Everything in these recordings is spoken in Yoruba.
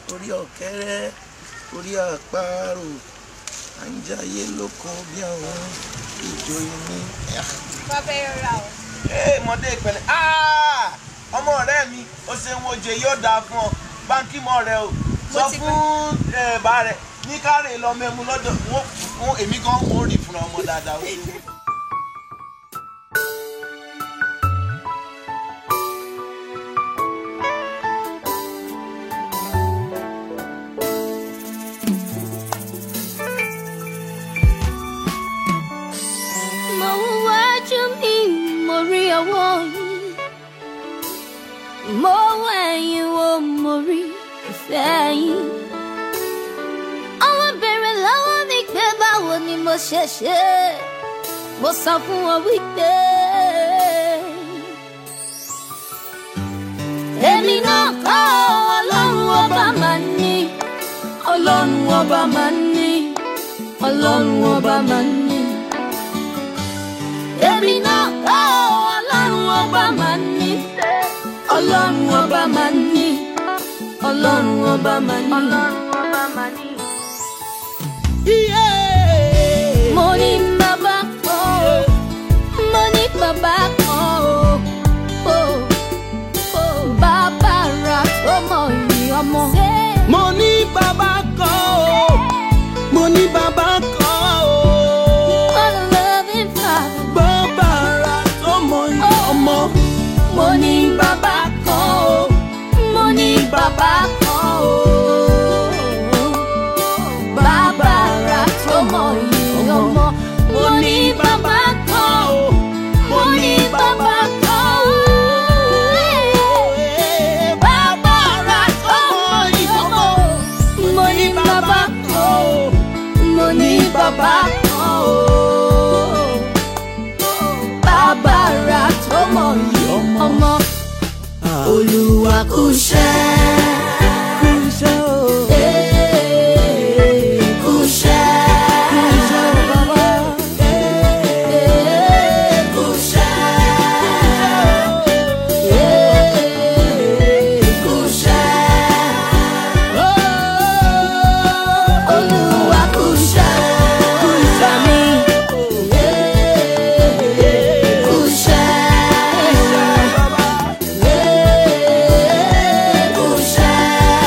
orí ọ̀kẹ́rẹ́ orí àparò à ń jayé lóko bí àwọn ìjòyè ní. bàbá ẹ rà o. ee mọdé ìpẹ̀lẹ́ Ah! ọmọ ọ̀rẹ́ mi ó ṣe ń wojú yóò dáa fún ọ báńkì mọ rẹ o sọ ti fún ẹ, bá rẹ ní káre lọ mẹmu lọ́dọ̀ wọn fún èmi gan wọn ò rí fúnra ọmọ dáadáa o. mo wájú mi mo rí ọwọ́ yín mo wẹ̀yìn wo mo rí ìfẹ́ yín àwọn béèrè lọ́wọ́ mi pé báwo ni mo ṣe ṣe mo sọ fún wọn wípé èmi náà kọ́ ọlọ́run ọba máa ní ọlọ́run ọba máa ní ọlọ́run ọba máa ní èmi náà kọ́ ọlọ́run ọba máa ní ọlọ́run ọba máa ní ọlọ́run ọba máa ní ọlọ́run ọba máa ní. mo ní bàbá kan o mo ní bàbá kan o o o bàbá ra tó mọ ìyìn ọmọ. mo ní bàbá kan o mo ní bàbá kan o What a loving father. bàbá ara tó mọ iye ọmọ mo ní bàbá kan o mo ní bàbá kan o bàbá ra tó mọ iye ọmọ mo ní bàbá kan o mo ní bàbá kan o bàbá ra tó mọ iye ọmọ mo ní bàbá kan o mo ní bàbá kan o bàbá ra tó mọ iye ọmọ olúwa kò ṣẹ́. kú iṣẹ́ o Ee, kò ṣẹ́. kú iṣẹ́ o bàbá Ee, kò ṣẹ́. Ee, kò ṣẹ́. Olúwa kò ṣẹ́. kú iṣẹ́ mi Ee, kò ṣẹ́. bàbá Ee, kò ṣẹ́.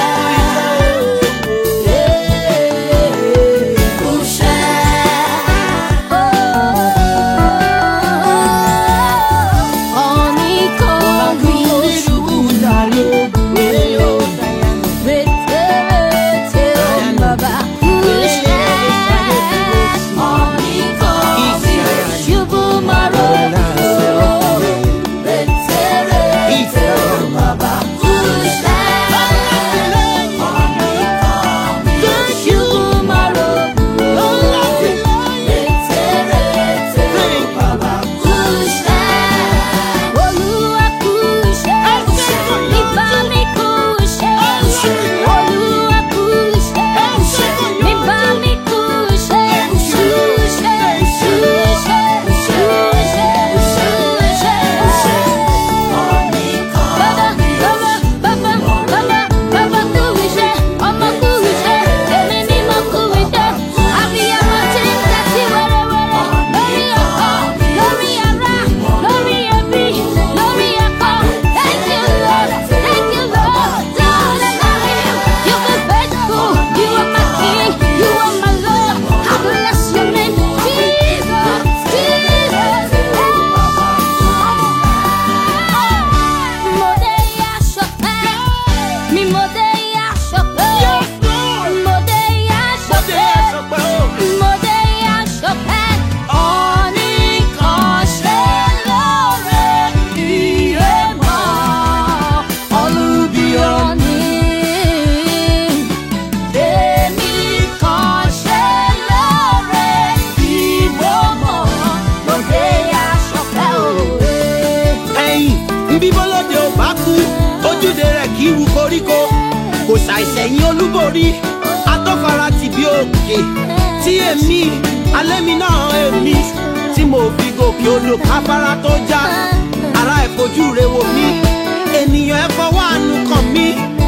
ṣàìṣẹ̀yìn olúborí atọ́fara ti bí òkè tí èmi alẹ́ mi náà èmi tí mo fi gòkè odò káfárá tó já ara ẹ̀ fojú re wò mí ènìyàn ẹ̀ fọwọ́ àánú kàn mí